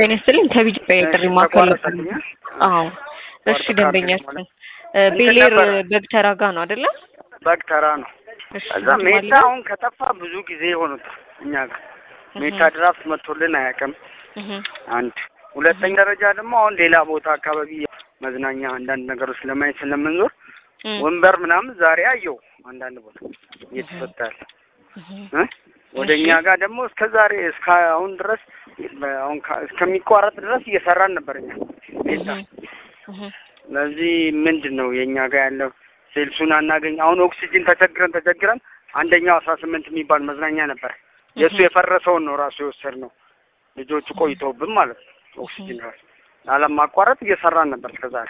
ጤና ይስጥልኝ ከቢጅ ጥሪ ማዕከል ተቋረጠልኝ። አዎ እሺ ተቋረጠ ደንበኛችን ማለት ቤሌር ነበረ? በግተራ ጋ ነው አይደለ በግ ተራ ነው። እሺ ከዛ ስንት ሜታ ማለት ነው? አሁን ከጠፋ ብዙ ጊዜ ሆኖታል እኛ ጋር ሜታ እህ ድራፍት መጥቶልን አያውቅም። እህ አንድ ሁለተኛ ደረጃ ደግሞ አሁን ሌላ ቦታ አካባቢ መዝናኛ አንዳንድ ነገሮች ለማየት ስለምንዞር እህ ወንበር ምናምን ዛሬ አየው አንዳንድ ቦታ እየተሰጠ ያለ እህ እ ወደ እኛ ጋር ደግሞ እስከ ዛሬ እስከ አሁን ድረስ አሁን ከ- እስከሚቋረጥ ድረስ እየሰራን ነበር እኛ ሜታ። እህ ስለዚህ ምንድን ነው የእኛ ጋር ያለው ሴልሱን አናገኝ። አሁን ኦክሲጅን ተቸግረን ተቸግረን አንደኛው አስራ ስምንት የሚባል መዝናኛ ነበር የእሱ የፈረሰውን ነው ራሱ የወሰድነው ልጆቹ ቆይተውብን ማለት ነው። ኦክሲጅን ራሱ አለማቋረጥ እየሰራን ነበር እስከዛሬ።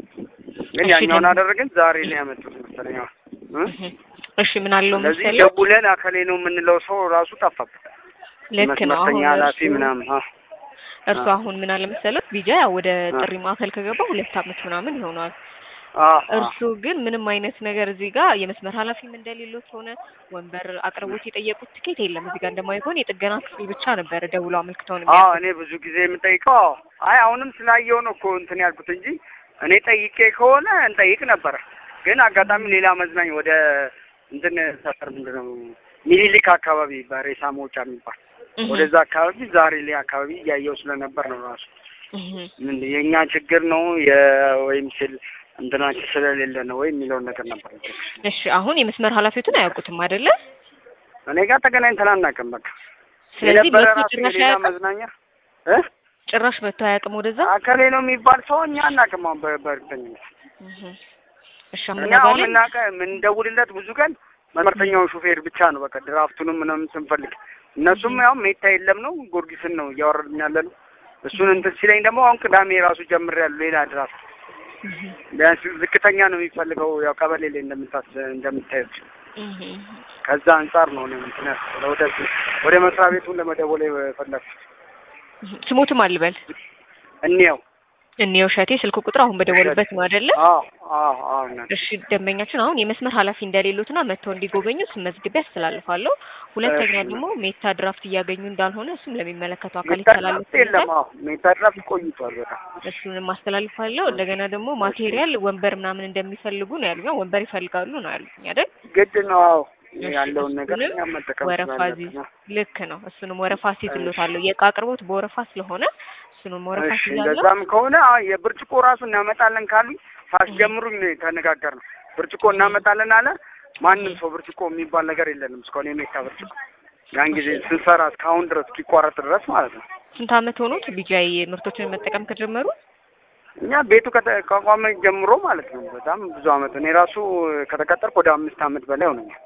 ግን እሺ፣ ያኛውን ደግሞ- አደረግን ዛሬ ላይ ያመጡት መሰለኝ። አዎ እ? እህ እሺ ምን አለው ስለዚህ መሰለህ ደውለን አከሌ ነው የምንለው ሰው ራሱ ጠፋብን። ልክ ነው አሁን መስመርተኛ ኃላፊ እርሱ- ምናምን አዎ እርሱ አ- አሁን ምን አለ መሰለህ ቢጃ ያው ወደ አ- ጥሪ ማዕከል ከገባ ሁለት አመት ምናምን ይሆነዋል አዎ አዎ እርሱ ግን ምንም አይነት ነገር እዚህ ጋር የመስመር ኃላፊም እንደሌሎት ሆነ ወንበር አቅርቦት የጠየቁት ትኬት የለም እዚህ ጋር እንደማይሆን የጥገና ክፍል ብቻ ነበረ ደውሎ አመልክተው ነው አዎ የሚያውቁት። እኔ ብዙ ጊዜ የምጠይቀው አዎ አይ አሁንም ስላየው ነው እኮ እንትን ያልኩት እንጂ እኔ ጠይቄ ከሆነ እንጠይቅ ነበረ። ግን አጋጣሚ ሌላ መዝናኝ ወደ እንትን ሰፈር ምንድን ነው ሚኒሊክ አካባቢ በሬሳ መውጫ የሚባል እህ ወደዛ አካባቢ ዛሬ ላይ አካባቢ እያየው ስለነበር ነው ራሱ እህ ምን የእኛ ችግር ነው የወይም ስል እንትናችን ስለሌለ ነው ወይ የሚለውን ነገር ነበር። እሺ አሁን የመስመር ኃላፊዎትን አያውቁትም አይደለ? እኔ ጋር ተገናኝተን አናውቅም። በቃ ስለዚህ የነበረ መቶ ራሱ ጭራሽ የሌላ አያውቅም መዝናኛ እ ጭራሽ መቶ አያውቅም ወደዛ። አከሌ ነው የሚባል ሰው እኛ አናውቅም። አሁን በ- በእርግጠኝነት እህ እሺ እኛ አሁን አመናባለን የምናውቀ የምንደውልለት ብዙ ቀን መስመርተኛውን ሹፌር ብቻ ነው። በቃ ድራፍቱንም ምናምን ስንፈልግ እነሱም ያው ሜታ የለም ነው ጊዮርጊስን ነው እያወረድን ያለ ነው። እሱን እንትን ሲለኝ ደግሞ አሁን ቅዳሜ ራሱ ጀምሬያለሁ ሌላ ድራፍት ቢያንስ ዝቅተኛ ነው የሚፈልገው ያው ቀበሌ ላይ እንደምታስ እንደምታዩት እህ ከዛ አንጻር ነው ነው እንትን ያስለው ወደ ወደ መስሪያ ቤቱን ለመደወል የፈለኩት ስሞትም አልበል እንየው። እኒው ሸቴ ስልክ ቁጥር አሁን በደወሉበት ነው አይደለ? አዎ አዎ አዎ እናቴ። እሺ ደንበኛችን አሁን የመስመር ኃላፊ እንደሌሎትና መጥተው እንዲጎበኙ ስመዝግቤ ያስተላልፋለሁ። ሁለተኛ እሺ። ደግሞ ሜታ ድራፍት እያገኙ እንዳልሆነ እሱም ለሚመለከተው አካል ሜታ ድራፍት የለም። ይተላለፋል። አዎ ሜታ ድራፍት ቆይቷል በጣም እሱንም አስተላልፋለሁ። እንደገና ደግሞ ማቴሪያል ወንበር ምናምን እንደሚፈልጉ ነው ያሉኝ። ወንበር ይፈልጋሉ ነው ያሉኝ አይደል? ግድ ነው። አዎ እሺ፣ ያለውን ነገር እሱንም እኛ መጠቀም ወረፋ ስላለብን ዚዝ ነው። ልክ ነው። እሱንም ወረፋ ሲዝሎታለሁ። የእቃ አቅርቦት በወረፋ ስለሆነ እሱንም ወረፋ እሺ ሲዛለሁ። እንደዛም ከሆነ አዎ የብርጭቆ ራሱ እናመጣለን ካሉኝ ሳስጀምሩኝ ነው የተነጋገርነው። ብርጭቆ እናመጣለን አለ። ማንም ሰው ብርጭቆ የሚባል ነገር የለንም እስካሁን የሜታ ብርጭቆ ያን ጊዜ ስንሰራ እስካሁን ድረስ እስኪቋረጥ ድረስ ማለት ነው። ስንት አመት ሆኖት ቢጃይ ምርቶችን መጠቀም ከጀመሩ? እኛ ቤቱ ከተቋቋመ ጀምሮ ማለት ነው በጣም ብዙ አመት እኔ ራሱ ከተቀጠርኩ ወደ አምስት አመት በላይ ሆነኛል።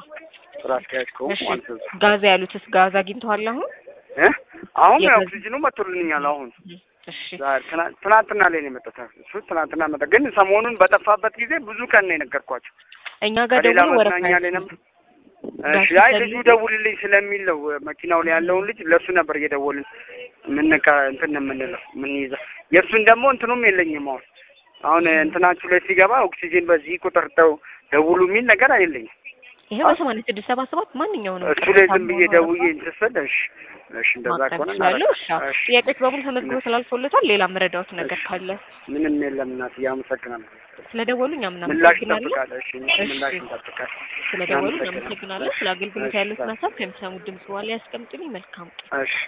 ስራ አስኪያጅ ከሆንኩ እሺ ማለት ነው። ጋዝ ያሉትስ ጋዝ አግኝተዋል አሁን? እ አሁን የገዛ- ኦክሲጅኑ መጥቶልኛል አሁን እሺ ዛሬ ትና- ትናንትና ላይ ነው የመጣው። እሱ ትናንትና መጣ። ግን ሰሞኑን በጠፋበት ጊዜ ብዙ ቀን ነው የነገርኳቸው። እኛ ጋር ከሌላ ደግሞ ወረፋ መዝናኛ ላይ ነበር። እሺ ጋር አይ ሲፈልጉ- ልጁ ደውልልኝ ስለሚል ነው መኪናው ላይ ያለውን ልጅ ለእሱ ነበር እየደወልን ምንቃ እንትን የምንለው የምንይዘው። የእሱን ደግሞ እንትኑም የለኝም አሁን አሁን እንትናችሁ ላይ ሲገባ ኦክሲጅን በዚህ ቁጥር ተው ደውሉ የሚል ነገር አይለኝም። ይሄ በሰማንያ ስድስት ሰባ ሰባት ማንኛውንም እሱ ላይ ዝም ብዬ ደውዬ እንትን ስል እሺ እሺ እንደዛ ማቅረብ ከሆነ ይችላሉ። እሺ እናደርጋለን። እሺ ጥያቄዎች በሙሉ ተመዝግቦ ስላልፎለታል። ሌላ መረዳዎት ነገር እሺ። ካለ ምንም የለም እናትዬ አመሰግናለሁ። ስለደወሉ እኛ ምላሽ ምናመሰግናለን። እንጠብቃለን። እሺ እሺ። ምላሽ እንጠብቃለን። ስለደወሉ እናመሰግናለን። እናመሰግናለን። ስለ አገልግሎት እሺ፣ ያሉትን እሺ። ሀሳብ ከሚሰሙት ድምጽ በኋላ ያስቀምጡልኝ። መልካም ቀን። እሺ